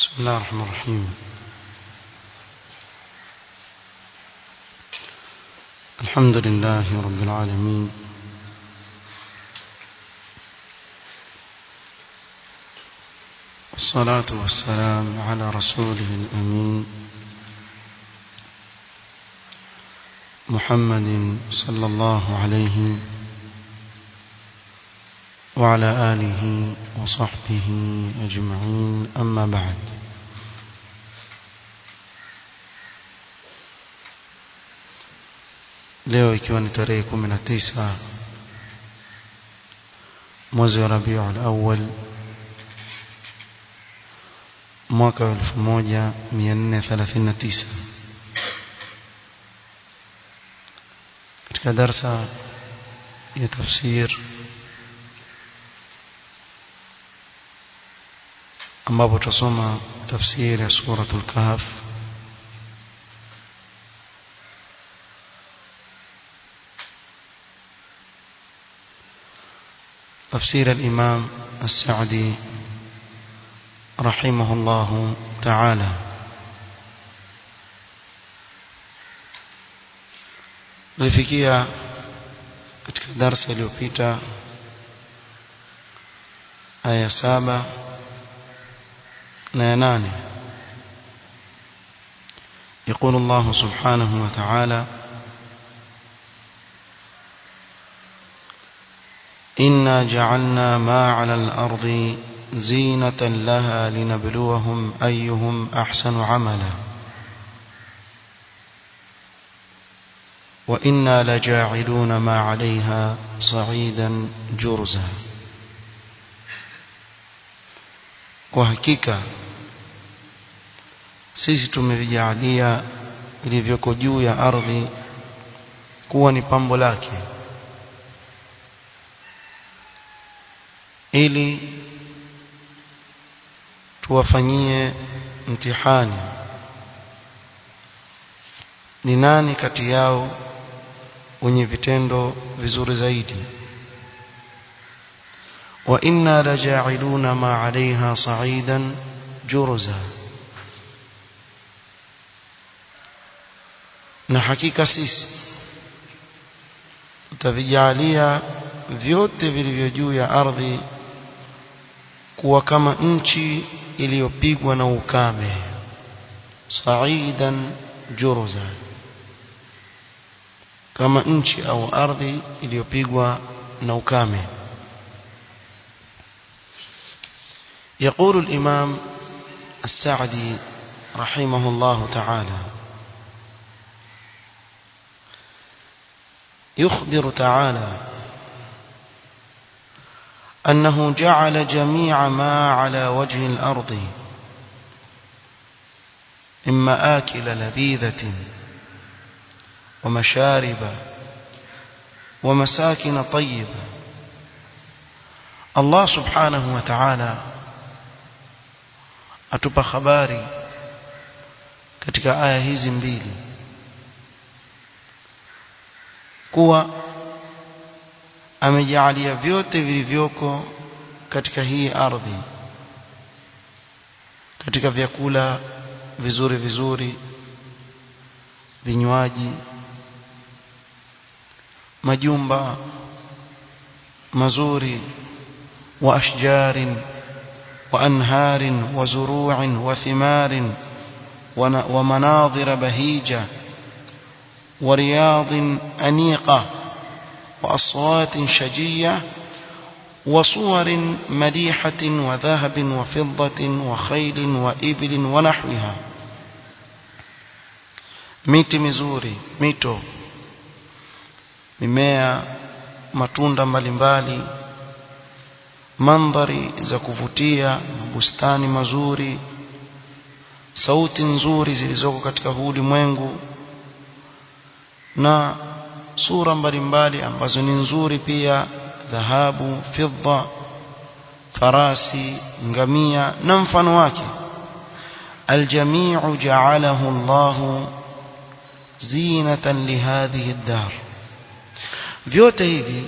بسم الله الرحمن الرحيم الحمد لله رب العالمين والصلاة والسلام على رسوله الأمين محمد صلى الله عليه وعلى آله وصحبه أجمعين أما بعد leo ikiwa ni tarehe 19 mwezi wa Rabiul Awwal mwaka wa 1439 katika darsa ya tafsir ambapo tutasoma tafsiri ya suratul kahf تفسير الإمام السعدي رحمه الله تعالى tulifikia katika darsa iliyopita aya saba na ya nane يقول الله سبحانه وتعالى إنا جعلنا ما على الأرض زينة لها لنبلوهم أيهم أحسن عملا وإنا لجاعلون ما عليها صعيدا جرزا وحقيقة sisi tumevijalia vilivyoko juu ya ardhi kuwa ni pambo lake ili tuwafanyie mtihani ni nani kati yao wenye vitendo vizuri zaidi wa inna laja'iluna ma 'alayha sa'idan jurza na hakika sisi tutavijalia vyote vilivyo juu ya ardhi kuwa kama nchi iliyopigwa na ukame sa'idan jurza kama nchi au ardhi iliyopigwa na ukame يقول الإمام السعدي رحمه الله تعالى يخبر تعالى أنه جعل جميع ما على وجه الأرض إما آكل لذيذة ومشارب ومساكن طيبة الله سبحانه وتعالى atupa habari katika aya hizi mbili kuwa amejaalia vyote vilivyoko katika hii ardhi katika vyakula vizuri vizuri vinywaji majumba mazuri wa ashjarin wa anharin wa zuru'in wa thimarin wa manadhir bahija wa riyadin aniqa وأصوات شجية وصور مليحة وذهب وفضة وخيل وإبل ونحوها miti mizuri mito mimea matunda mbalimbali mandhari za kuvutia bustani mazuri sauti nzuri zilizoko katika huu ulimwengu na sura mbalimbali ambazo ni nzuri pia dhahabu fidda farasi ngamia na mfano wake aljami'u ja'alahu Allah zinatan lihadhihi ad-dar vyote hivi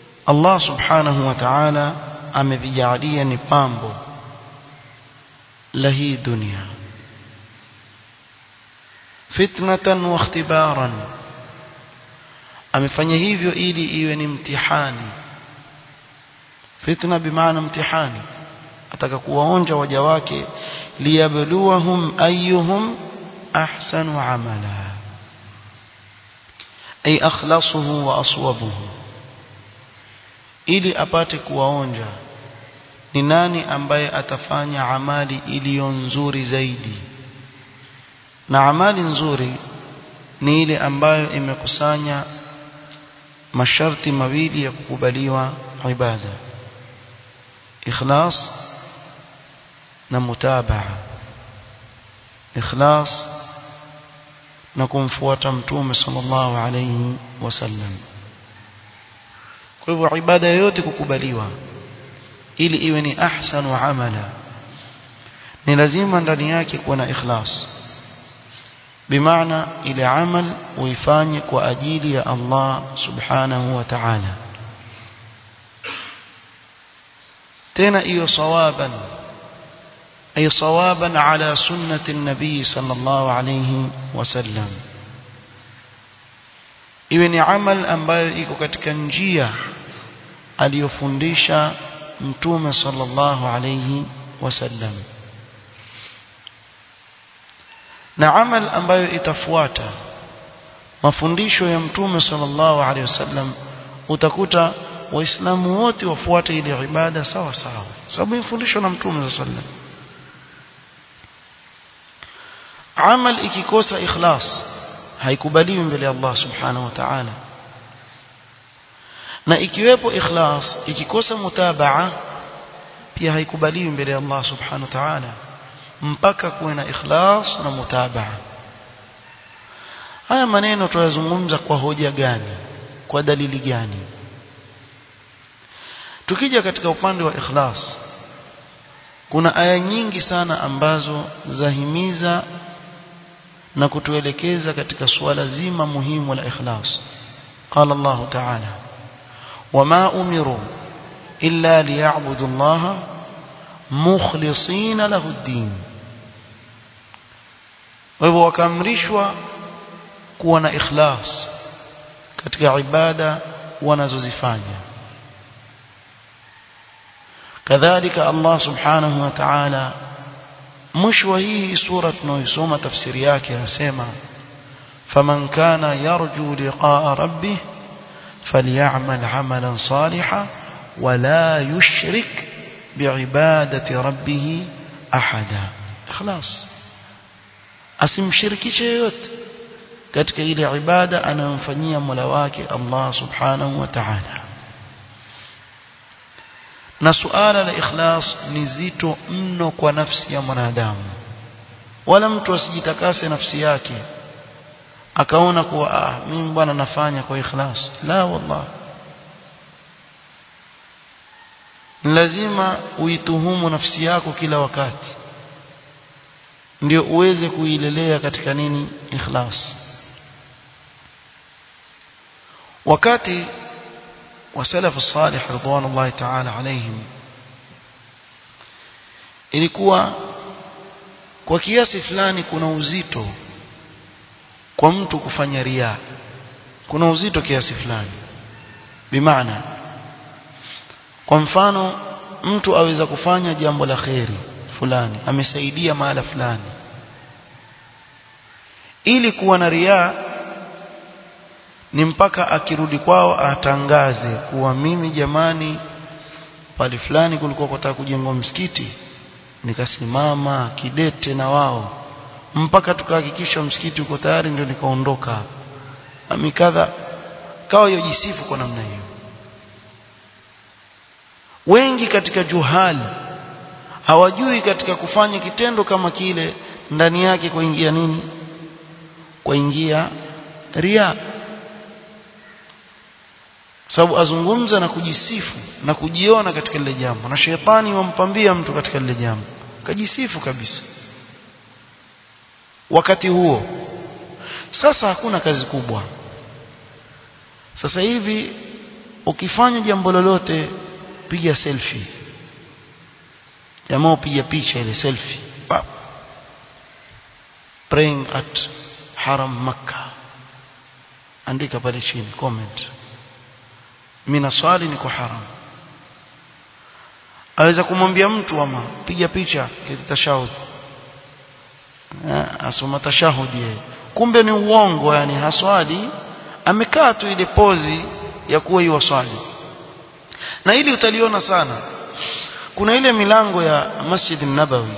Allah subhanahu wa ta'ala amevijalia ni pambo la hii dunia fitnatan wa ikhtibaran amefanya hivyo ili iwe ni mtihani fitna bimaana mtihani ataka kuwaonja waja wake liyabluwahum ayyuhum ahsanu amala ay akhlasuhu wa aswabuhu ili apate kuwaonja ni nani ambaye atafanya amali iliyo nzuri zaidi na amali nzuri ni ile ambayo imekusanya masharti mawili ya kukubaliwa ibada ikhlas na mutabaa ikhlas na kumfuata mtume sallallahu alayhi wasallam kwa hivyo ibada yote kukubaliwa ili iwe ni ahsanu amala ni lazima ndani yake kuwa na ikhlas bimaana ile amal uifanye kwa ajili ya Allah subhanahu wa ta'ala tena iyo sawaban ay sawaban ala sunnati an-nabi sallallahu alayhi wasallam iwe ni amal ambayo iko katika njia aliyofundisha mtume sallallahu alayhi wasallam na amal ambayo itafuata mafundisho ya mtume sallallahu alaihi wasallam utakuta waislamu wote wafuate ile ibada sawa sawa sababu imefundishwa na mtume sallallahu alaihi wasallam amal ikikosa ikhlas haikubaliwi mbele ya Allah subhanahu wa ta'ala na ikiwepo ikhlas ikikosa mutabaa pia haikubaliwi mbele ya Allah subhanahu wa ta'ala mpaka kuwe na ikhlas na mutabaa haya maneno tuyazungumza kwa hoja gani kwa dalili gani tukija katika upande wa ikhlas kuna aya nyingi sana ambazo zahimiza na kutuelekeza katika suala zima muhimu la ikhlas qala Allah ta'ala wama umiru illa liya'budu Allah mukhlisina lahu ad-din kwa hivyo wakaamrishwa kuwa na ikhlas katika ibada wanazozifanya kadhalika Allah subhanahu wa ta'ala mwisho wa hii sura tunaoisoma tafsiri yake anasema faman kana yarju liqa'a rabbih falyamal 'amalan salihan wala yushrik bi'ibadati rabbih ahada ikhlas asimshirikishe yote katika ile ibada anayomfanyia Mola wake Allah subhanahu wa ta'ala na suala la ikhlas ni zito mno kwa nafsi ya mwanadamu wala mtu asijitakase nafsi yake akaona kuwa ah mimi bwana nafanya kwa ikhlas la wallah lazima uituhumu nafsi yako kila wakati ndio uweze kuilelea katika nini ikhlas wakati وسلف الصالح رضوان الله تعالى عليهم ilikuwa kwa kiasi fulani kuna uzito kwa mtu kufanya ria kuna uzito kiasi fulani bimaana kwa mfano mtu aweza kufanya jambo la kheri fulani amesaidia mahala fulani ili kuwa na ria ni mpaka akirudi kwao atangaze kuwa mimi jamani pale fulani kulikuwa kutaka kujengwa msikiti nikasimama kidete na wao mpaka tukahakikisha msikiti uko tayari ndio nikaondoka amikadha kawa yojisifu kwa namna hiyo wengi katika juhali hawajui katika kufanya kitendo kama kile ndani yake kuingia nini kuingia ria sababu azungumza na kujisifu na kujiona katika lile jambo na shetani wampambia mtu katika lile jambo kajisifu kabisa wakati huo sasa hakuna kazi kubwa sasa hivi ukifanya jambo lolote piga selfie jamaa upiga picha ile selfie praying at haram makkah andika pale chini comment mimi naswali niko haram aweza kumwambia mtu ama piga picha kitashahud asoma tashahudi yeye kumbe ni uongo yani haswali amekaa tu ile pozi ya kuwa hiyo swali na hili utaliona sana kuna ile milango ya Masjid Nabawi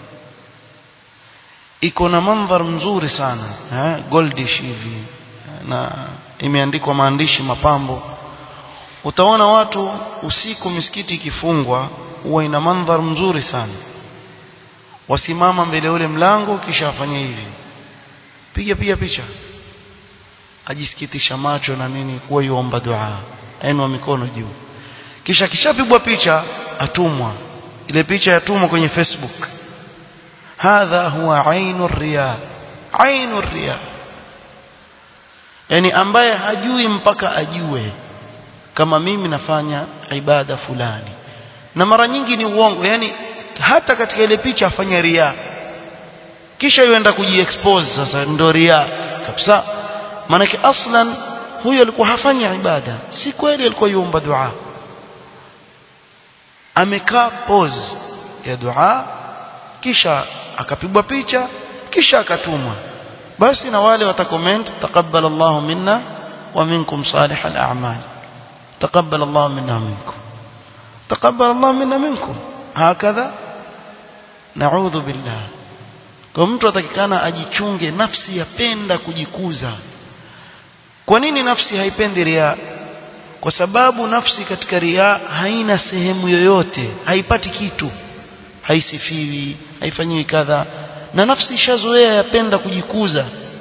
iko na mandhar mzuri sana eh goldish hivi na imeandikwa maandishi mapambo utaona watu usiku misikiti ikifungwa huwa ina mandhar mzuri sana wasimama mbele ule mlango kisha afanye hivi piga piga picha ajisikitisha macho na nini kuwa yuomba dua ainua mikono juu kisha kishapigwa picha atumwa ile picha yatumwa kwenye Facebook hadha huwa ainu riya ainu riya yani ambaye hajui mpaka ajue kama mimi nafanya ibada fulani na mara nyingi ni uongo yani hata katika ile picha afanya ria kisha yuenda kujiexpose sasa ndo ria kabisa maanake aslan huyo alikuwa hafanya ibada si kweli alikuwa yuomba dua amekaa pose ya dua kisha akapigwa picha kisha akatumwa basi na wale watakoment taqabbal Allahu minna wa minkum salih al-a'mal taqabbal Allahu minna minkum taqabbal Allahu minna minkum hakadha na'udhu billah kwa mtu atakikana ajichunge nafsi yapenda kujikuza kwa nini nafsi haipendi ria kwa sababu nafsi katika ria haina sehemu yoyote haipati kitu haisifiwi haifanyiwi kadha na nafsi ishazoea yapenda kujikuza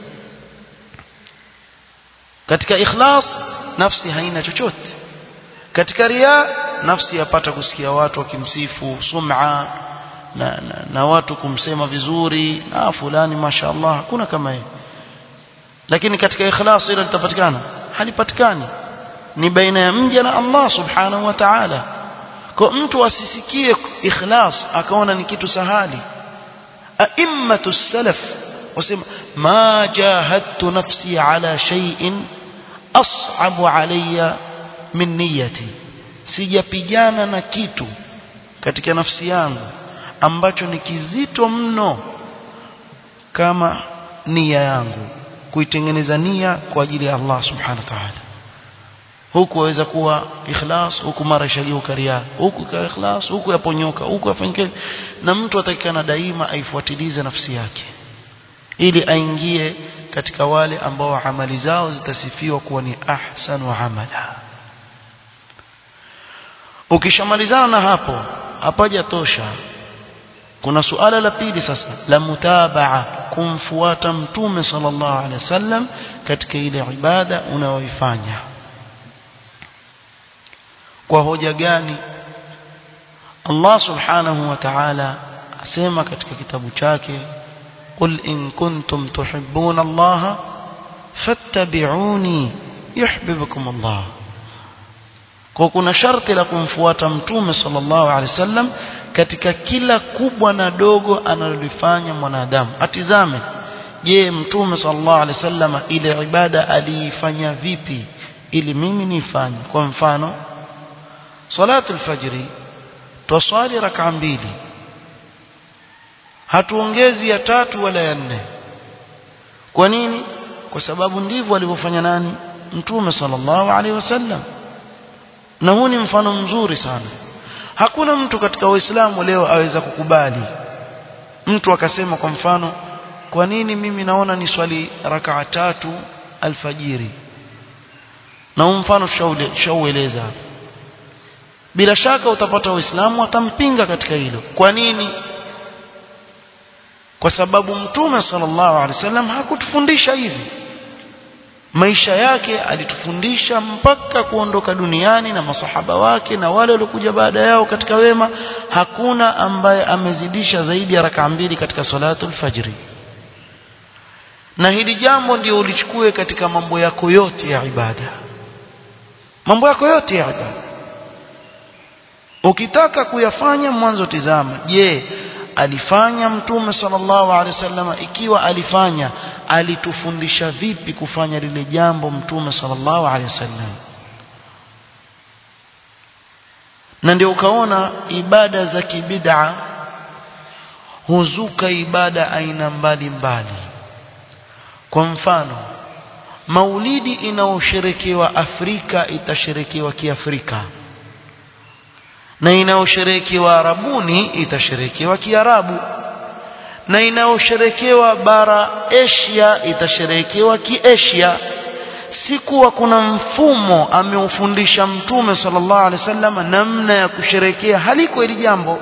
katika ikhlas nafsi haina chochote katika ria nafsi yapata kusikia watu wakimsifu sum'a na, na, na watu kumsema vizuri na fulani mashaallah hakuna kama hiyo lakini katika ikhlas ile litapatikana halipatikani ni baina ya mja na Allah subhanahu wa ta'ala kwa mtu asisikie ikhlas akaona ni kitu sahali a'immatu salaf wasema ma jahadtu nafsi ala shay'in as'abu alayya min niyyati sijapigana na kitu katika nafsi yangu ambacho ni kizito mno kama nia yangu kuitengeneza nia kwa ajili ya Allah subhanahu wa ta'ala huku waweza kuwa ikhlas huku mara ishageuka ria huku ka ikhlas huku yaponyoka huku afanyike na mtu atakikana daima aifuatilize nafsi yake ili aingie katika wale ambao amali zao zitasifiwa kuwa ni ahsanu amala ukishamalizana na hapo hapaja tosha kuna suala la pili sasa la mutabaa kumfuata mtume sallallahu alaihi wasallam katika ile ibada unayoifanya kwa hoja gani Allah subhanahu wa ta'ala asema katika kitabu chake qul in kuntum tuhibbuna Allah fattabi'uni yuhibbukum Allah kwa kuna sharti la kumfuata mtume sallallahu alaihi wasallam katika kila kubwa na dogo analolifanya mwanadamu atizame je mtume sallallahu alaihi wasallam ile ibada aliifanya vipi ili mimi nifanye kwa mfano salatu alfajri twaswali rak'a mbili hatuongezi ya tatu wala ya nne kwa nini kwa sababu ndivyo alivyofanya nani mtume sallallahu alaihi wasallam na huu ni mfano mzuri sana hakuna mtu katika waislamu leo aweza kukubali mtu akasema kwa mfano kwa nini mimi naona ni swali rakaa tatu alfajiri na huu mfano tushaueleza bila shaka utapata waislamu watampinga katika hilo kwa nini kwa sababu mtume sallallahu alaihi wasallam hakutufundisha hivi maisha yake alitufundisha mpaka kuondoka duniani na masahaba wake na wale waliokuja baada yao katika wema hakuna ambaye amezidisha zaidi ya raka mbili katika salatu alfajri na hili jambo ndio ulichukue katika mambo yako yote ya ibada mambo yako yote ya ibada ukitaka kuyafanya mwanzo tizama je alifanya mtume sallallahu alaihi wasallam ikiwa alifanya alitufundisha vipi kufanya lile jambo mtume sallallahu alaihi wasallam na ndio ukaona ibada za kibid'a huzuka ibada aina mbalimbali kwa mfano maulidi inaosherekewa Afrika itasherekewa kiafrika na inaosherekewa Arabuni itasherekewa Kiarabu na inaosherekewa bara Asia itasherekewa Kiasia si kuwa kuna mfumo ameufundisha mtume sallallahu alaihi wasallam namna ya kusherekea haliko hili jambo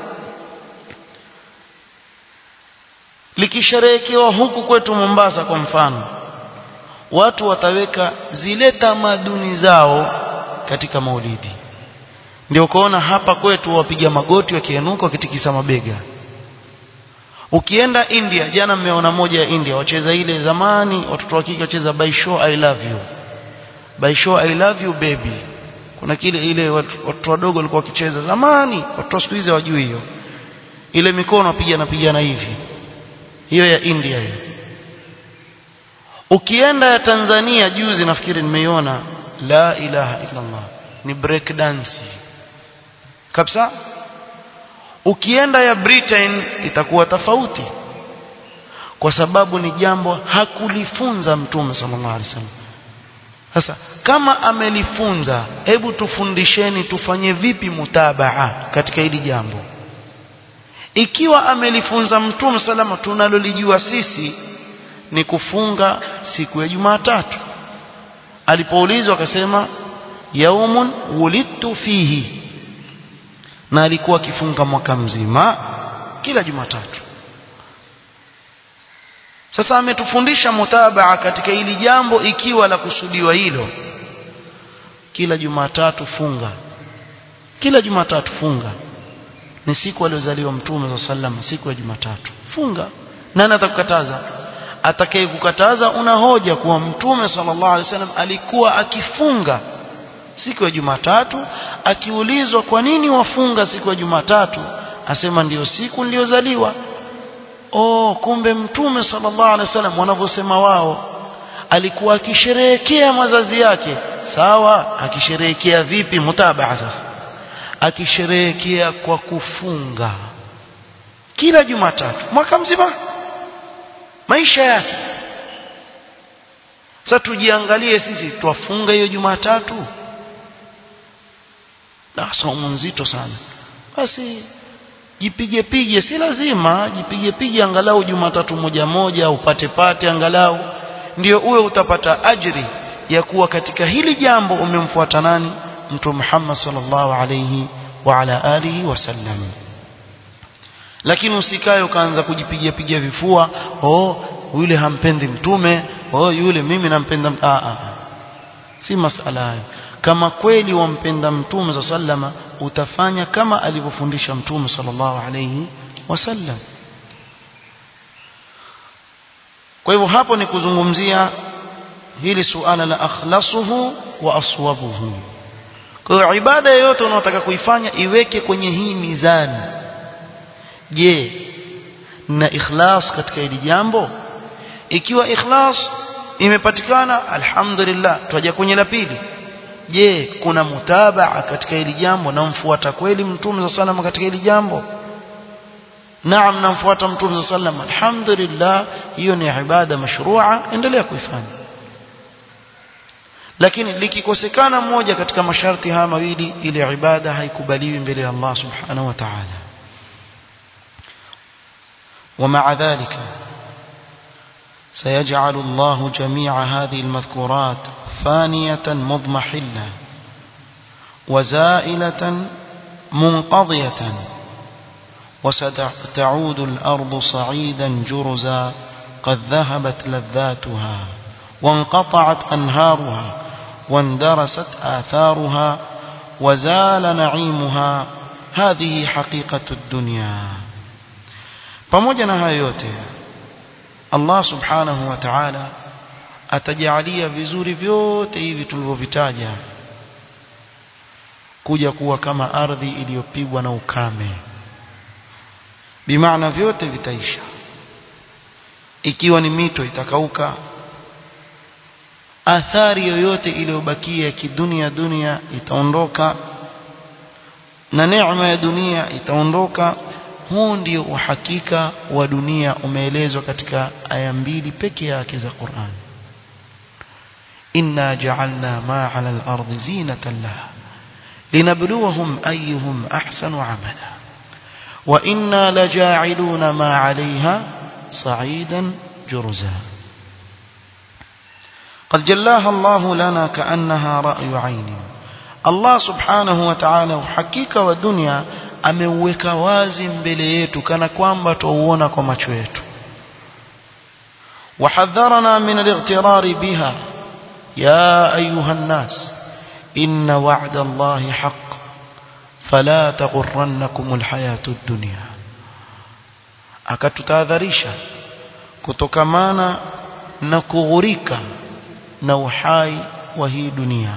likisherekewa huku kwetu Mombasa kwa mfano watu wataweka zile tamaduni zao katika maulidi ndio ukaona hapa kwetu wapiga magoti wakienuka wakitikisa mabega ukienda India jana mmeona moja ya India wacheza ile zamani watoto wa kike wacheza by show I love you by show I love you baby kuna kile ile watoto wadogo walikuwa wakicheza zamani watoto siku hizi hawajui hiyo ile mikono wapiga napigana hivi hiyo ya India hiyo ukienda ya Tanzania juzi nafikiri nimeiona la ilaha illa Allah ni break dance kabisa ukienda ya Britain itakuwa tofauti kwa sababu ni jambo hakulifunza mtume sallallahu alaihi wasallam sasa kama amelifunza hebu tufundisheni tufanye vipi mutabaa katika hili jambo ikiwa amelifunza mtume salama tunalolijua sisi ni kufunga siku ya Jumatatu alipoulizwa akasema yaumun wulidtu fihi na alikuwa akifunga mwaka mzima kila Jumatatu sasa ametufundisha mutabaa katika hili jambo ikiwa la kusudiwa hilo kila Jumatatu funga kila Jumatatu funga ni siku aliyozaliwa mtume wa sallam siku ya Jumatatu funga nani atakukataza atakaye kukataza una hoja kuwa mtume sallallahu alaihi wasallam alikuwa akifunga siku ya Jumatatu akiulizwa kwa nini wafunga siku ya Jumatatu asema ndiyo siku niliyozaliwa oh kumbe mtume sallallahu alaihi wasallam wanavyosema wao alikuwa akisherehekea mazazi yake sawa akisherehekea vipi mutabaa sasa akisherehekea kwa kufunga kila Jumatatu mwaka mzima maisha yake sasa tujiangalie sisi twafunga hiyo Jumatatu na somo nzito sana basi jipige pige si lazima jipige pige angalau Jumatatu moja moja upate pate angalau ndio uwe utapata ajri ya kuwa katika hili jambo umemfuata nani mtume Muhammad sallallahu alayhi wa ala alihi wasallam lakini usikae ukaanza kujipigia pigia vifua oh yule hampendi mtume oh yule mimi nampenda a a si masala hayo kama kweli wampenda mtume za sallama utafanya kama alivyofundisha mtume sallallahu alayhi wasallam kwa hivyo hapo ni kuzungumzia hili suala la akhlasuhu wa aswabuhu kwa hiyo ibada yoyote unaotaka kuifanya iweke kwenye hii mizani je na ikhlas katika hili jambo ikiwa ikhlas imepatikana alhamdulillah twaja kwenye la pili je kuna mutabaa katika hili jambo namfuata kweli mtume za salama katika hili jambo naam namfuata mtume za salama alhamdulillah hiyo ni ibada mashrua endelea kuifanya lakini likikosekana moja katika masharti haya mawili ile ibada haikubaliwi mbele ya Allah subhanahu wa ta'ala ومع ذلك سيجعل الله جميع هذه المذكورات فانية مضمحلة وزائلة منقضية وستعود الأرض صعيدا جرزا قد ذهبت لذاتها وانقطعت أنهارها واندرست آثارها وزال نعيمها هذه حقيقة الدنيا pamoja na hayo yote Allah subhanahu wa ta'ala atajalia vizuri vyote hivi tulivyovitaja kuja kuwa kama ardhi iliyopigwa na ukame bimaana vyote vitaisha ikiwa ni mito itakauka athari yoyote iliyobakia kidunia dunia itaondoka na neema ya dunia itaondoka huu ndio uhakika wa dunia umeelezwa katika aya mbili peke yake za Qur'an inna ja'alna ma 'ala al-ardi zinatan laha linabluwahum ayyuhum ahsanu 'amala wa inna laja'iluna ma 'alayha sa'idan jurza قد جلاها الله لنا كأنها رأي عين الله سبحانه وتعالى حقيقة والدنيا ameuweka wazi mbele yetu kana kwamba tuuona kwa macho yetu وحذرنا من الاغترار بها يا أيها الناس إن وعد الله حق فلا تغرنكم الحياة الدنيا akatutahadharisha kutokamana na kughurika na uhai wa hii dunia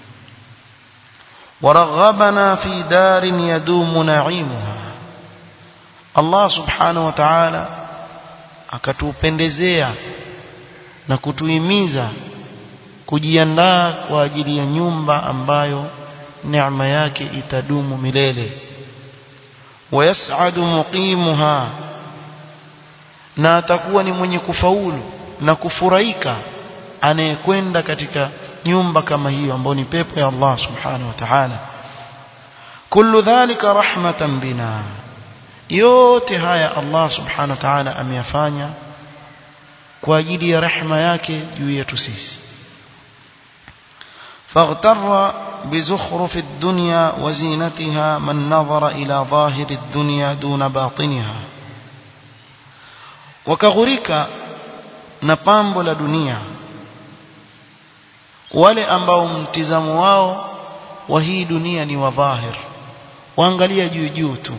ورغبنا في دار يدوم نعيمها Allah subhanahu wa ta'ala akatupendezea na kutuhimiza kujiandaa kwa ajili ya nyumba ambayo neema yake itadumu milele wayas'adu muqimuha na atakuwa ni mwenye kufaulu na kufurahika anayekwenda katika nyumba kama hiyo ambayo ni pepo ya Allah subhanahu wa ta'ala kullu dhalika rahmatan bina yote haya Allah subhanahu wa ta'ala ameyafanya kwa ajili ya rehema yake juu yetu sisi فاغتر بزخرف الدنيا وزينتها من نظر إلى ظاهر الدنيا دون باطنها وكغريك نقامب لدنيا wale ambao mtizamo wao wa hii dunia ni wa dhahir waangalia juu juu tu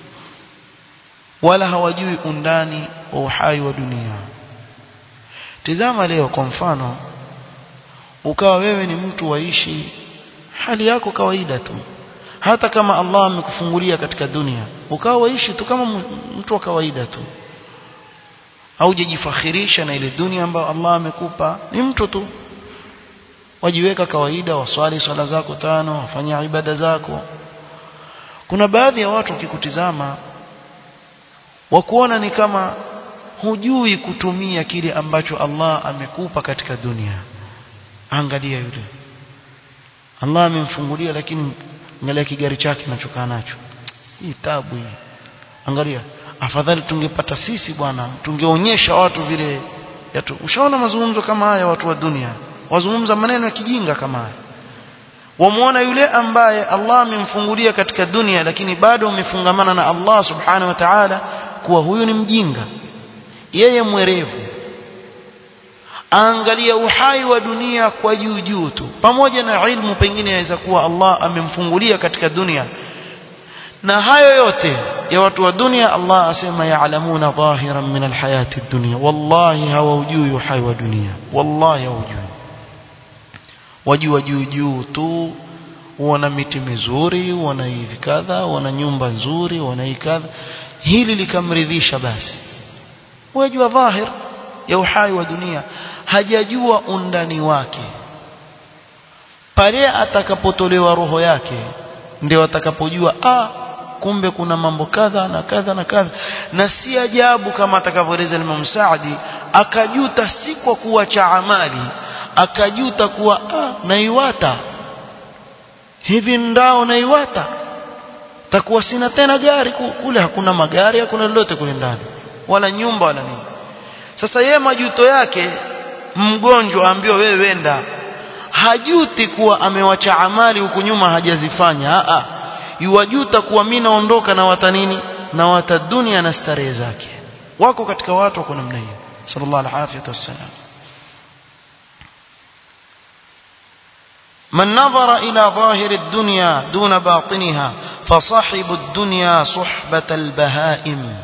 wala hawajui undani wa uhai wa dunia tizama leo kwa mfano ukawa wewe ni mtu waishi hali yako kawaida tu hata kama Allah amekufungulia katika dunia ukawa waishi tu kama mtu wa kawaida tu haujajifakhirisha na ile dunia ambayo Allah amekupa ni mtu tu wajiweka kawaida waswali swala zako tano wafanya ibada zako kuna baadhi ya watu wakikutizama wakuona ni kama hujui kutumia kile ambacho Allah amekupa katika dunia angalia yule Allah amemfungulia lakini angalia kigari chake anachokaa nacho hii tabu hii angalia afadhali tungepata sisi bwana tungeonyesha watu vile yatu ushaona mazungumzo kama haya watu wa dunia wazungumza maneno ya kijinga kama haya wamuona yule ambaye Allah amemfungulia katika dunia lakini bado umefungamana na Allah subhanahu wa ta'ala kuwa huyu ni mjinga yeye mwerevu angalia uhai wa dunia kwa juu juu tu pamoja na ilmu pengine yaweza kuwa Allah amemfungulia katika dunia na hayo yote ya watu wa dunia Allah asema ya'lamuna dhahiran min alhayati dunya wallahi hawaujui uhai wa dunia wallahi hawaujui wajua juu juu tu wana miti mizuri wana hivi kadha wana nyumba nzuri wana hii kadha hili likamridhisha basi wajua dhahir ya uhai wa dunia hajajua undani wake pale atakapotolewa roho yake ndio atakapojua ah kumbe kuna mambo kadha na kadha na kadha na si ajabu kama atakavyoeleza Imam Saadi akajuta si kwa kuacha amali akajuta kuwa ah naiwata hivi ndao naiwata takuwa sina tena gari kule hakuna magari hakuna lolote kule ndani wala nyumba wala nini sasa yeye majuto yake mgonjwa ambiwa wewe wenda hajuti kuwa amewacha amali huku nyuma hajazifanya a a yuwajuta kuwa mimi naondoka na wata nini na wata dunia na starehe zake wako katika watu wako namna hiyo sallallahu alaihi wasallam من نظر إلى ظاهر الدنيا دون باطنها فصاحب الدنيا صحبة البهائم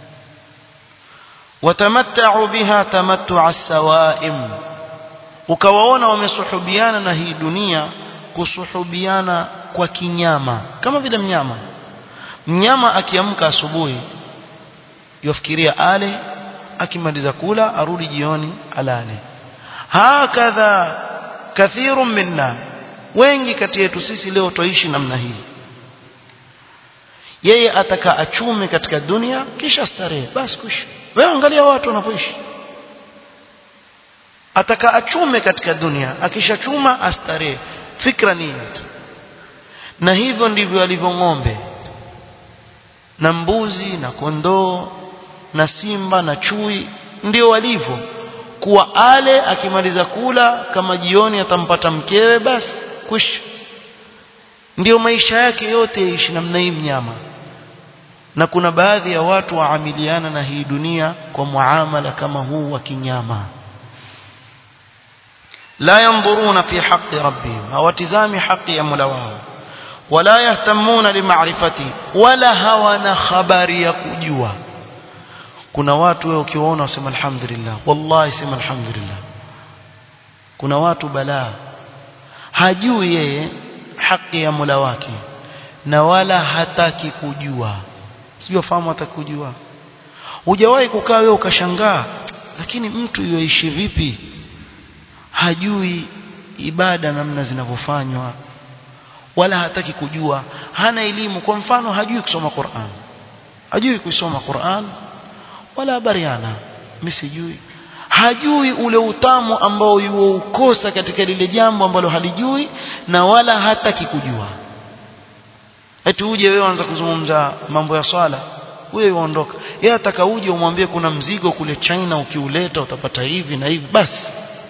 وتمتعوا بها تمتع السوائم ukawaona wamesuhubiana na hii dunia kusuhubiana kwa kinyama kama vile mnyama mnyama akiamka asubuhi yofikiria ale akimaliza kula arudi jioni alale hakadha kathirun minna wengi kati yetu sisi leo toishi namna hii yeye ataka achume katika dunia kisha starehe basi kuishi wewe angalia watu wanavyoishi ataka achume katika dunia akishachuma astarehe fikra ni tu na hivyo ndivyo alivyo ng'ombe na mbuzi na kondoo na simba na chui ndio walivyo kuwa ale akimaliza kula kama jioni atampata mkewe basi kush ndio maisha yake yote yaishi namna hii mnyama na kuna baadhi ya watu waamiliana na hii dunia kwa muamala kama huu wa kinyama la yanzuruna fi haqqi rabbihim hawatizami haki ya Mola wao wala yahtamuna limaarifati wala hawana habari ya kujua kuna watu wewe ukiwaona wasema alhamdulillah wallahi sema alhamdulillah kuna watu balaa hajui yeye haki ya Mola wake na wala hataki kujua sijui fahamu hataki kujua hujawahi kukaa wewe ukashangaa lakini mtu yoishi vipi hajui ibada namna zinavyofanywa wala hataki kujua hana elimu kwa mfano hajui kusoma Qur'an hajui kusoma Qur'an wala habariana mimi sijui hajui ule utamu ambao yuukosa katika lile jambo ambalo halijui na wala hataki kujua eti uje wewe anza kuzungumza mambo ya swala wewe uondoka yeye ataka uje umwambie kuna mzigo kule China ukiuleta utapata hivi na hivi basi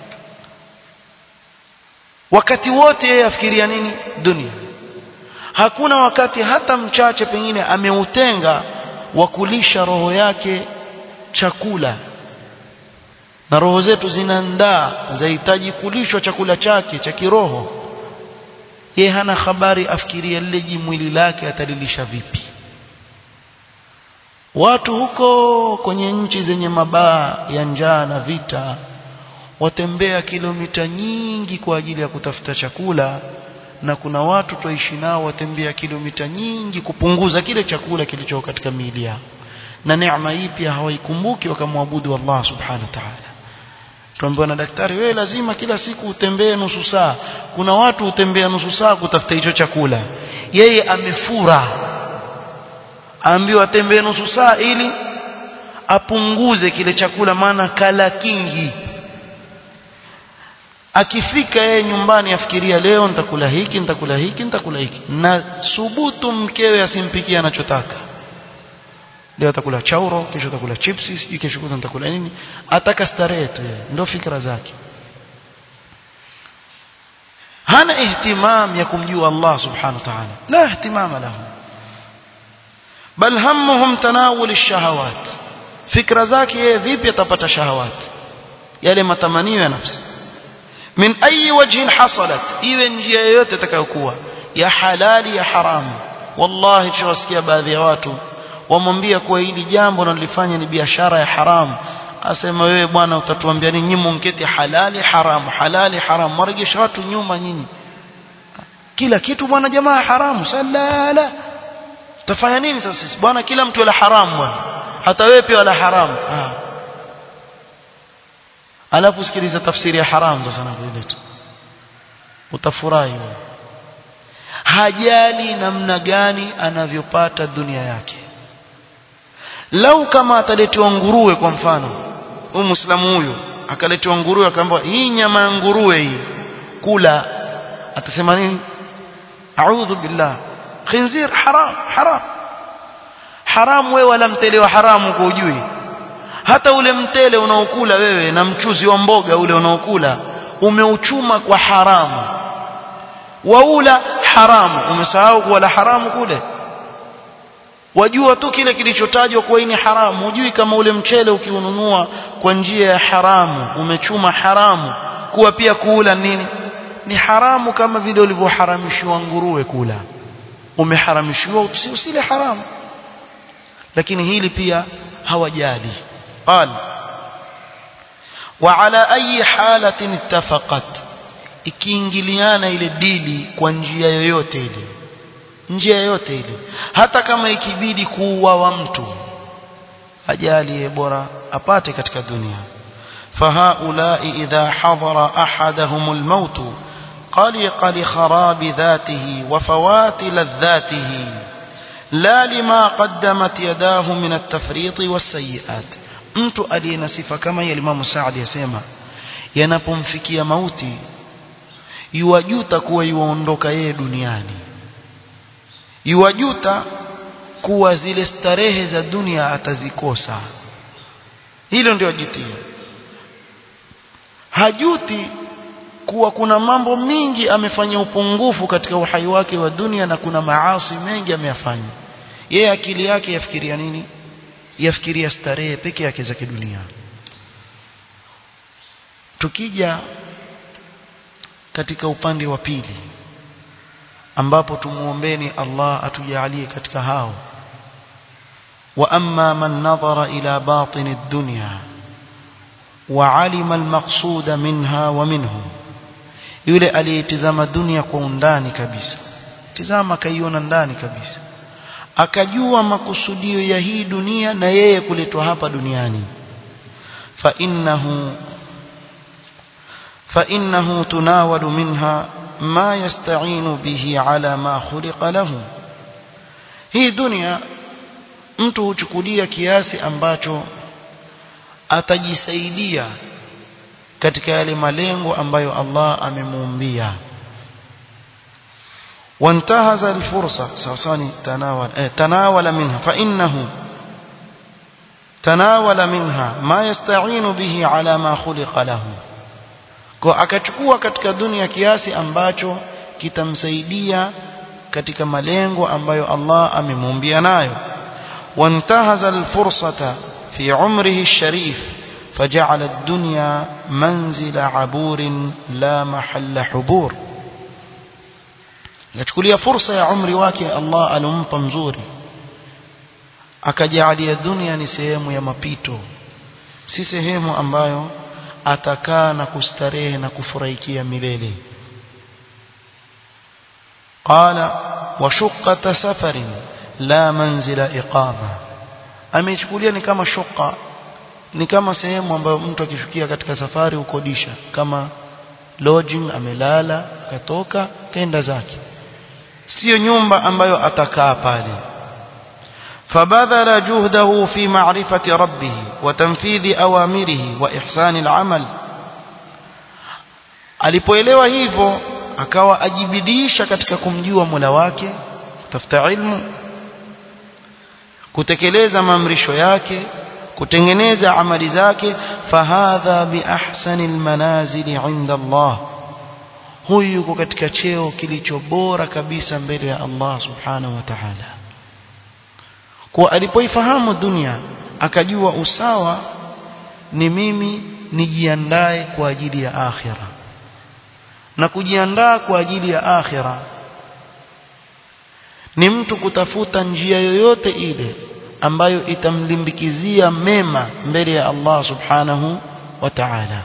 wakati wote yeye afikiria nini dunia hakuna wakati hata mchache pengine ameutenga wa kulisha roho yake chakula na roho zetu zinaandaa zahitaji kulishwa chakula chake cha kiroho yeye hana habari afikiria lile jimwili lake atalilisha vipi watu huko kwenye nchi zenye mabaa ya njaa na vita watembea kilomita nyingi kwa ajili ya kutafuta chakula na kuna watu tuishi nao watembea kilomita nyingi kupunguza kile chakula kilicho katika miili yao na neema hii pia hawaikumbuki wakamwabudu Allah subhanahu wa ta'ala tuambiwa na daktari wewe lazima kila siku utembee nusu saa kuna watu utembea nusu saa kutafuta hicho chakula yeye amefura aambiwa atembee nusu saa ili apunguze kile chakula maana kala kingi akifika yeye nyumbani afikiria leo nitakula hiki nitakula hiki nitakula hiki na subutu mkewe asimpikie anachotaka leo atakula chauro kesho atakula chipsi sijui kesho kutwa nitakula nini ataka starehe tu yeye ndio fikra zake hana ihtimam ya kumjua Allah subhanahu wa ta'ala la ihtimama lahu bal hammuhum tanawul ash-shahawat fikra zake yeye vipi atapata shahawat yale matamanio ya nafsi min ayi wajhin hasalat iwe njia yoyote itakayokuwa ya halali ya haramu wallahi tuwasikia baadhi ya watu wamwambia kuwa hili jambo nalifanya ni biashara ya haramu asema wewe bwana utatuambia nini nyinyi mnketi halali haramu halali haramu mwarejesha watu nyuma nyinyi kila kitu bwana jamaa haramu salala tafanya nini sasa sisi bwana kila mtu ala haramu bwana hata wewe pia ala haramu ah alafu sikiliza tafsiri ya haramu sasa navyoileta utafurahi wewe hajali namna gani anavyopata dunia yake lau kama ataletewa nguruwe kwa mfano huyu muislamu huyu akaletewa nguruwe akaambiwa hii nyama ya nguruwe hii kula atasema nini a'udhu billah khinzir haram haram haram wewe wala mtele wa haramu kwa ujui hata ule mtele unaokula wewe na mchuzi wa mboga ule unaokula umeuchuma kwa haramu waula haramu umesahau kuwala haramu kule wajua tu kile kilichotajwa kuwa ni haramu hujui kama ule mchele ukiununua kwa njia ya haramu umechuma haramu kuwa pia kuula nini ni haramu kama vile ulivyoharamishiwa nguruwe kula umeharamishiwa usile haramu lakini hili pia hawajali قال وعلى أي حالة اتفقت ikiingiliana ile dili kwa njia yoyote ile njia yoyote ile hata kama ikibidi kuuawa mtu ajalie bora apate katika dunia فهؤلاء إذا حضر أحدهم الموت قلق لخراب ذاته وفوات لذاته لا لما قدمت يداه من التفريط والسيئات mtu aliye na sifa kama hiyo Imam Saadi yasema yanapomfikia mauti yuwajuta kuwa yuondoka yeye duniani yuwajuta kuwa zile starehe za dunia atazikosa hilo ndio ajutia hajuti kuwa kuna mambo mingi amefanya upungufu katika uhai wake wa dunia na kuna maasi mengi ameyafanya yeye akili yake yafikiria nini yafikiria starehe peke yake za kidunia tukija katika upande wa pili ambapo tumuombeni Allah atujalie katika hao wa amma man nadhara ila batin ad-dunya wa alima al-maqsud minha wa minhu yule aliyetizama dunia kwa undani kabisa tizama kaiona ndani kabisa akajua makusudio ya hii dunia na yeye kuletwa hapa duniani fa innahu fa innahu tunawalu minha ma yasta'inu bihi ala ma khuliqa lahu hii dunia mtu huchukulia kiasi ambacho atajisaidia katika yale malengo ambayo Allah amemuumbia وانتهز الفرصة سوساني تناول اه تناول منها فإنه تناول منها ما يستعين به على ما خلق له kwa akachukua katika dunia kiasi ambacho kitamsaidia katika malengo ambayo Allah amemuumbia nayo wantahaza alfursata fi umrihi alsharif فجعل الدنيا منزل عبور لا محل حبور yachukulia fursa ya umri wake Allah alompa mzuri akajalia dunia ni sehemu ya mapito si sehemu ambayo atakaa na kustarehe na kufurahikia milele qala wa shuqqata safarin la manzila iqama amechukulia ni kama shuqa ni kama sehemu ambayo mtu akishukia katika safari ukodisha kama lodging amelala katoka kenda zake sio nyumba ambayo atakaa pale فبذل جهده في معرفة ربه وتنفيذ أوامره وإحسان العمل alipoelewa hivyo akawa ajibidisha katika kumjua Mola wake kutafuta ilmu kutekeleza maamrisho yake kutengeneza amali zake fahadha biahsani almanazili inda Allah huyu yuko katika cheo kilicho bora kabisa mbele ya Allah subhanahu wa ta'ala kwa alipoifahamu dunia akajua usawa ni mimi nijiandae kwa ajili ya akhira na kujiandaa kwa ajili ya akhira ni mtu kutafuta njia yoyote ile ambayo itamlimbikizia mema mbele ya Allah subhanahu wa ta'ala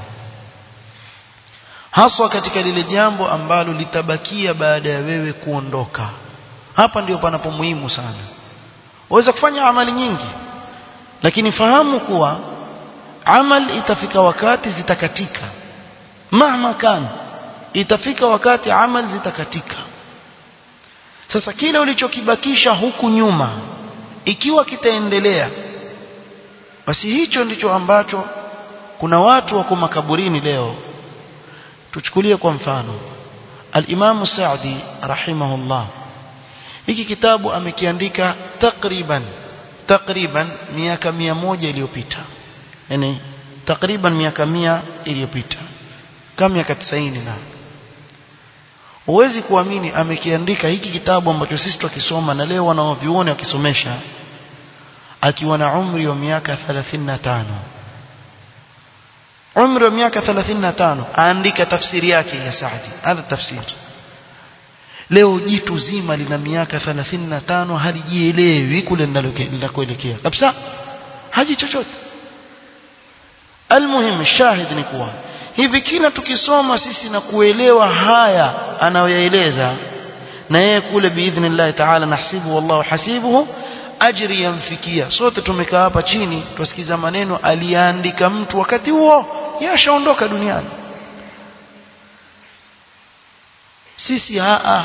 haswa katika lile jambo ambalo litabakia baada ya wewe kuondoka hapa ndio panapo muhimu sana waweza kufanya amali nyingi lakini fahamu kuwa amal itafika wakati zitakatika mahma kan itafika wakati amal zitakatika sasa kile ulichokibakisha huku nyuma ikiwa kitaendelea basi hicho ndicho ambacho kuna watu wako makaburini leo tuchukulie kwa mfano al-Imam Sa'di rahimahullah hiki kitabu amekiandika takriban takriban miaka mia moja iliyopita yani takriban miaka mia iliyopita kama miaka 90 na huwezi kuamini amekiandika hiki kitabu ambacho sisi tukisoma na leo wanaoviona wakisomesha akiwa na umri wa miaka 35 umri wa miaka 35 aandika tafsiri yake ya Saadi hadha tafsiri leo jitu zima lina miaka 35 halijielewi kule linakoelekea kabisa haji chochote almuhim shahid ni kuwa hivi kila tukisoma sisi na kuelewa haya anayoyaeleza na yeye kule biidhnillah taala nahsibu wallahu hasibuhu ajri yamfikia sote tumekaa hapa chini tusikiza maneno aliandika mtu wakati huo yashaondoka duniani sisi haa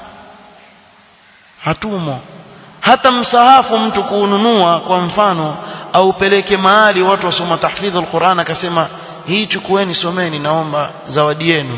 hatumo hata msahafu mtu kuununua kwa mfano aupeleke mahali watu wasoma tahfidhu alquran akasema hii chukueni someni naomba zawadi yenu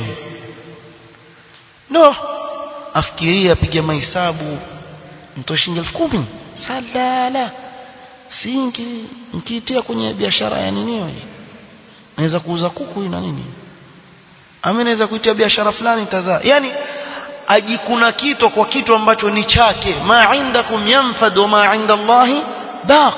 no afikiria piga mahesabu mtoe shilingi elfu kumi salala singi mkiitia kwenye biashara ya nini hiyo naweza kuuza kuku na nini ama naweza kuitia biashara fulani tazaa yani ajikuna kitu kwa kitu ambacho ni chake ma indakum yanfad wa ma inda Allahi baq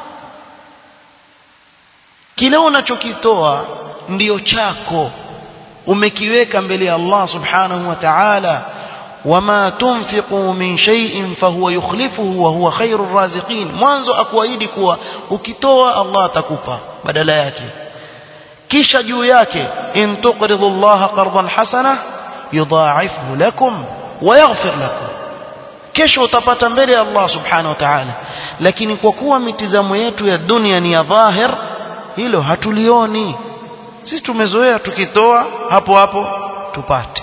kile unachokitoa ndiyo chako umekiweka mbele ya Allah subhanahu wa ta'ala wama tunfiqu min shay'in fahuwa yukhlifuhu wa huwa khairur raziqin mwanzo akuahidi kuwa ukitoa Allah atakupa badala yake kisha juu yake in tuqridu Allah qardan hasana yudha'ifhu lakum wa yaghfir lakum kesho utapata mbele ya Allah subhanahu wa ta'ala lakini kwa kuwa mitizamo yetu ya dunia ni ya dhahir hilo hatulioni sisi tumezoea tukitoa hapo hapo tupate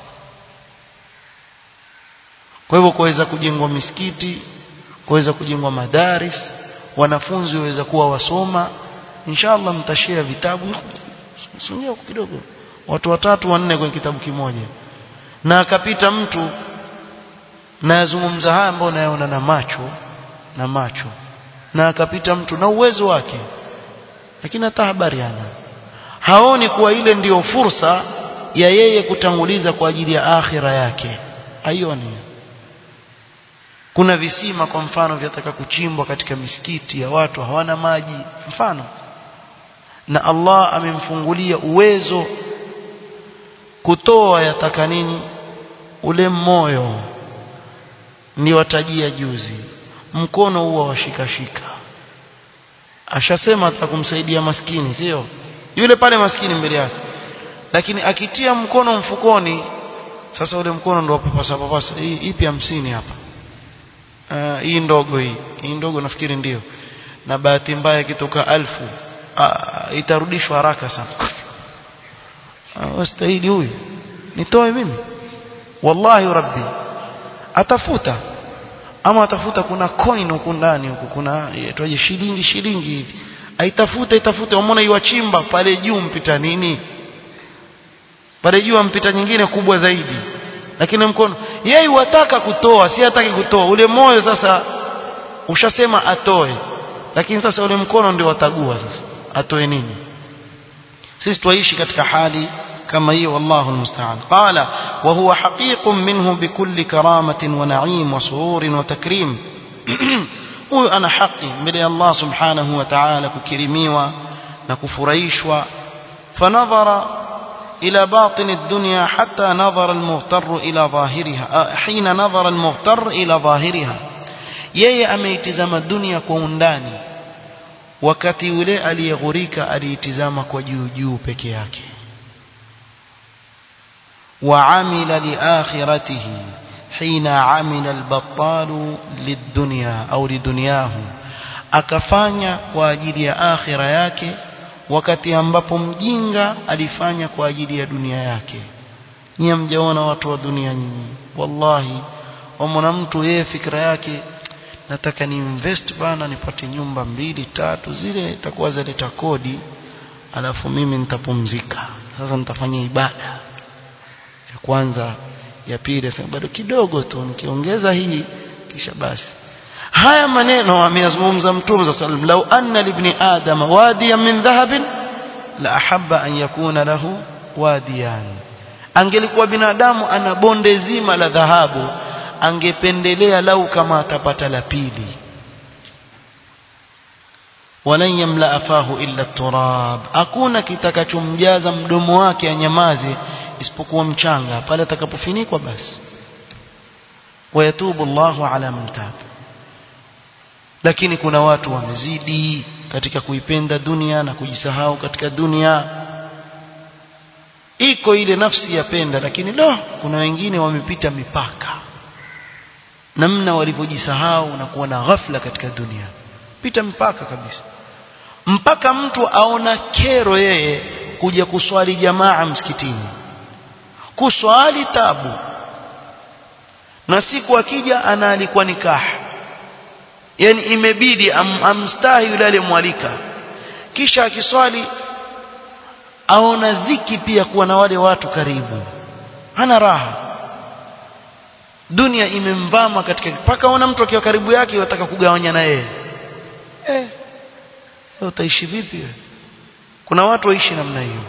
kwa hivyo kuweza kujengwa misikiti kuweza kujengwa madaris wanafunzi waweza kuwa wasoma inshallah mtashia vitabu songea kidogo watu watatu wanne kwenye kitabu kimoja na akapita mtu na yazungumza haya ambayo nayaona na macho na macho na akapita mtu na uwezo wake lakini hata habari hana haoni kuwa ile ndiyo fursa ya yeye kutanguliza kwa ajili ya akhira yake haioni kuna visima kwa mfano vyataka kuchimbwa katika misikiti ya watu hawana maji mfano na Allah amemfungulia uwezo kutoa yataka nini ule moyo ni watajia juzi mkono huwa washikashika ashasema atakumsaidia maskini sio yule pale maskini mbele yake lakini akitia mkono mfukoni sasa ule mkono ndio papasa papasa hii ipi hamsini hapa uh, hii ndogo hii hii ndogo nafikiri ndio na bahati mbaya ikitoka alfu uh, itarudishwa haraka sana uh, wastahili huyu nitoe mimi wallahi rabbi atafuta ama atafuta kuna coin huku ndani huku kuna yaitwaje shilingi shilingi hivi aitafuta itafuta umeona iwachimba pale juu mpita nini pale juu mpita nyingine kubwa zaidi lakini mkono yeye wataka kutoa si hataki kutoa ule moyo sasa ushasema atoe lakini sasa ule mkono ndio watagua sasa atoe nini sisi tuishi katika hali كما هي والله المستعان قال وهو حقيق منه بكل كرامة ونعيم وسرور وتكريم huyu ana haki mbele ya Allah subhanahu wa ta'ala kukirimiwa na kufurahishwa fanadhara ila batin ad-dunya hatta nadhara al-mughtar ila dhahiriha hina nadhara al-mughtar ila dhahiriha yeye ameitizama dunia kwa undani wakati yule aliyeghurika aliitizama kwa juu juu peke yake وعمل لآخرته حين عمل البطال للدنيا أو لدنياه akafanya kwa ajili ya akhira yake wakati ambapo mjinga alifanya kwa ajili ya dunia yake nyie mjaona watu wa dunia nyinyi wallahi wamona mtu yeye fikra yake nataka ni invest bana nipate nyumba mbili tatu zile itakuwa zaleta kodi alafu mimi nitapumzika sasa nitafanya ibada ya kwanza ya pili asema bado kidogo tu nikiongeza hii kisha basi haya maneno ameyazungumza mtume za sallam lau anna libni adama wadiyan min dhahabin la ahabba an yakuna lahu wadiyan angelikuwa binadamu ana bonde zima la dhahabu angependelea lau kama atapata la pili walan yamla afahu illa turab hakuna kitakachomjaza mdomo wake anyamaze isipokuwa mchanga pale atakapofinikwa basi wayatubu Allahu ala man tab lakini kuna watu wamezidi katika kuipenda dunia na kujisahau katika dunia iko ile nafsi yapenda lakini lo kuna wengine wamepita mipaka namna walivyojisahau na kuwa na ghafla katika dunia pita mpaka kabisa mpaka mtu aona kero yeye kuja kuswali jamaa msikitini kuswali tabu na siku akija ana alikuwa nikah yani imebidi am, amstahi yule aliyemwalika kisha akiswali aona dhiki pia kuwa na wale watu karibu hana raha dunia imemvama katika mpaka ona mtu akiwa karibu yake wataka kugawanya na yeye eh utaishi vipi wewe kuna watu waishi namna hiyo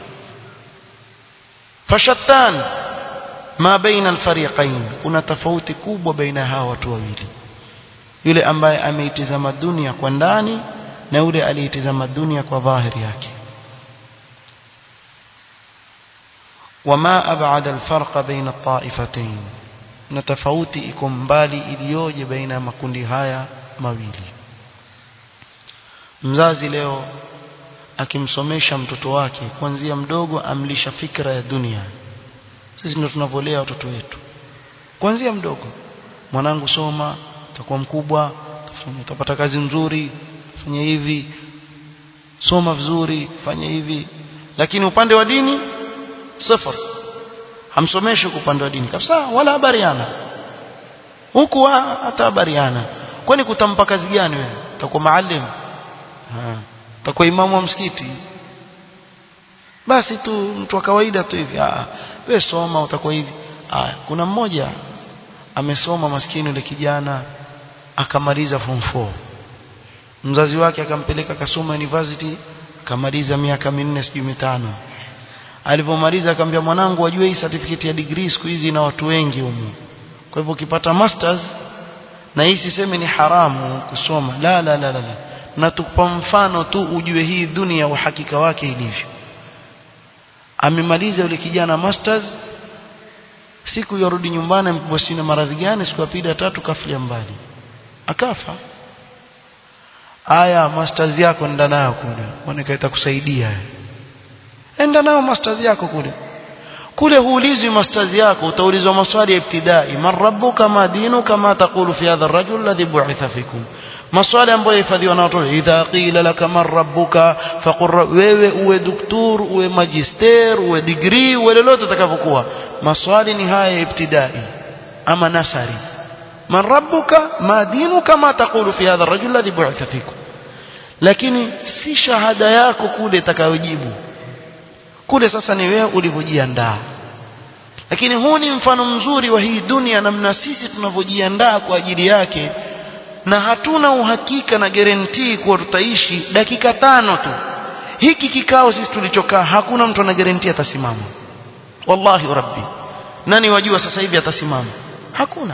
fashattan ma baina alfariqain kuna tofauti kubwa baina hawa watu wawili yule ambaye ameitizama dunia kwa ndani na yule aliitizama dunia kwa dhahiri yake وما أبعد الفرق بين الطائفتين na tofauti iko mbali iliyoje baina ya makundi haya mawili mzazi leo akimsomesha mtoto wake kuanzia mdogo amlisha fikra ya dunia sisi ndio tunavolea watoto wetu kuanzia mdogo mwanangu soma utakuwa mkubwa utapata kazi nzuri fanya hivi soma vizuri fanya hivi lakini upande wa dini sifar hamsomeshi upande wa dini kabisa wala habariana huku hata habariana kwani kutampa kazi gani wewe utakuwa maalim utakuwa imamu wa msikiti basi tu mtu wa kawaida tu hivi ah wewe soma utakuwa hivi ah kuna mmoja amesoma maskini yule kijana akamaliza form 4 mzazi wake akampeleka kasoma university akamaliza miaka minne sijui mitano alipomaliza akamwambia mwanangu wajue hii certificate ya degree siku hizi na watu wengi humu kwa hivyo ukipata masters na hii siseme ni haramu kusoma la la la la, la. na tukupa mfano tu ujue hii dunia uhakika wake ilivyo amemaliza yule kijana masters siku yarudi nyumbani mkubwa sina maradhi gani siku ya pili tatu kafilia mbali akafa aya masters yako nenda nayo kule mwone itakusaidia enda nayo masters yako kule kule huulizwi masters yako utaulizwa maswali ya ibtidai man rabbuka ma dinuka ma taqulu fi hadha ar-rajul alladhi bu'itha fikum maswali ambayo yahifadhiwa na watoto idha qila laka man rabbuka faqur wewe uwe doktor uwe magister uwe degree uwe lolote utakavyokuwa maswali ni haya ya ibtidai ama nasari man rabbuka ma dinuka ma taqulu fi hadha ar-rajul alladhi bu'itha fikum lakini si shahada yako kule itakayojibu kule sasa ni wewe ulivyojiandaa lakini huu ni mfano mzuri wa hii dunia namna sisi tunavyojiandaa kwa ajili yake na hatuna uhakika na guarantee kuwa tutaishi dakika tano tu hiki kikao sisi tulichokaa hakuna mtu ana guarantee atasimama wallahi rabbi nani wajua sasa hivi atasimama hakuna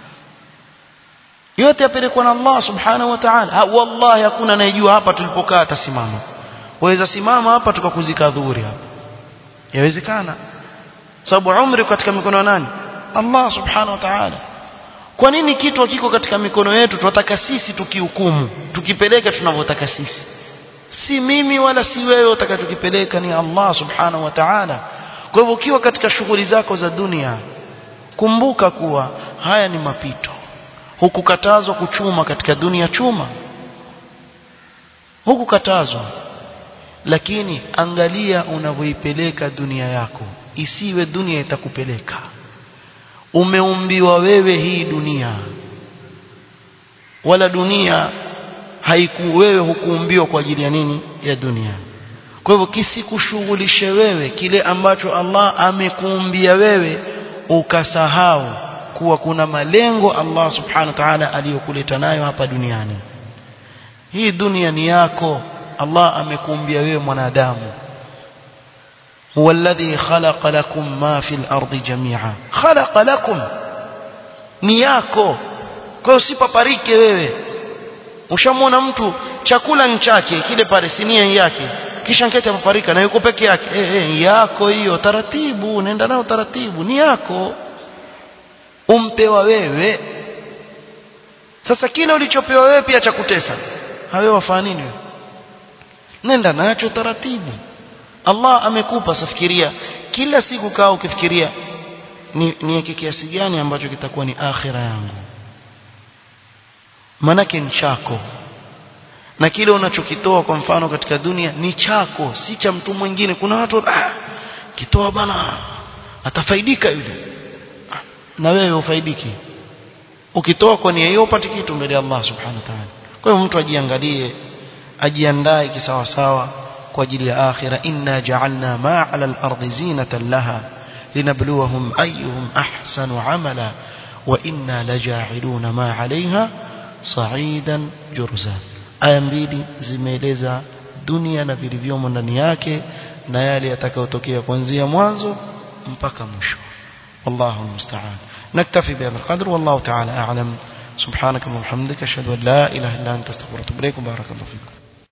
yote yapelekwa na Allah subhanahu wa ta'ala wallahi hakuna anayejua hapa tulipokaa atasimama waweza simama hapa tukakuzika dhuhuri hapa yawezekana sababu umri katika mikono ya nani Allah subhanahu wa ta'ala kwa nini kitu kiko katika mikono yetu tunataka sisi tukihukumu tukipeleka tunavyotaka sisi si mimi wala si wewe utakachokipeleka ni Allah subhanahu wa ta'ala kwa hivyo ukiwa katika shughuli zako za dunia kumbuka kuwa haya ni mapito hukukatazwa kuchuma katika dunia chuma hukukatazwa lakini angalia unavyoipeleka dunia yako isiwe dunia itakupeleka umeumbiwa wewe hii dunia wala dunia haiku wewe hukuumbiwa kwa ajili ya nini ya dunia kwa hivyo kisikushughulishe wewe kile ambacho Allah amekuumbia wewe ukasahau kuwa kuna malengo Allah subhanahu wa ta'ala aliyokuleta nayo hapa duniani hii dunia ni yako Allah amekuumbia wewe mwanadamu huwa alladhi khalaqa lakum ma fil ardi jami'a khalaqa lakum ni yako kwa hiyo usipaparike wewe ushamwona mtu chakula ni chake kile pale sinia yake kisha nkete paparika na yuko peke yake eh eh yako hiyo taratibu nenda nao taratibu ni yako umpewa wewe sasa kile ulichopewa wewe pia cha kutesa hawe wafanya nini wewe nenda nacho taratibu Allah amekupa safikiria kila siku kaa ukifikiria ni niweke kiasi gani ambacho kitakuwa ni akhira yangu manake ni chako na kile unachokitoa kwa mfano katika dunia ni chako si cha mtu mwingine kuna watu ah, kitoa bana atafaidika yule ah, na wewe ufaidiki ukitoa kwa nia hiyo upate kitu mbele ya Allah subhanahu wa ta'ala kwa hiyo mtu ajiangalie ajiandae kisawa sawa kwa ajili ya akhira inna ja'alna ma 'ala al-ardi zinatan laha linabluwahum ayyuhum ahsanu 'amala wa inna laja'iluna ma 'alayha sa'idan jurza aya mbili zimeeleza dunia na vilivyomo ndani yake na yale yatakayotokea kuanzia mwanzo mpaka mwisho والله المستعان نكتفي بهذا القدر والله تعالى أعلم سبحانك اللهم وبحمدك أشهد أن لا إله إلا أنت استغفرك وأتوب إليك بارك الله فيكم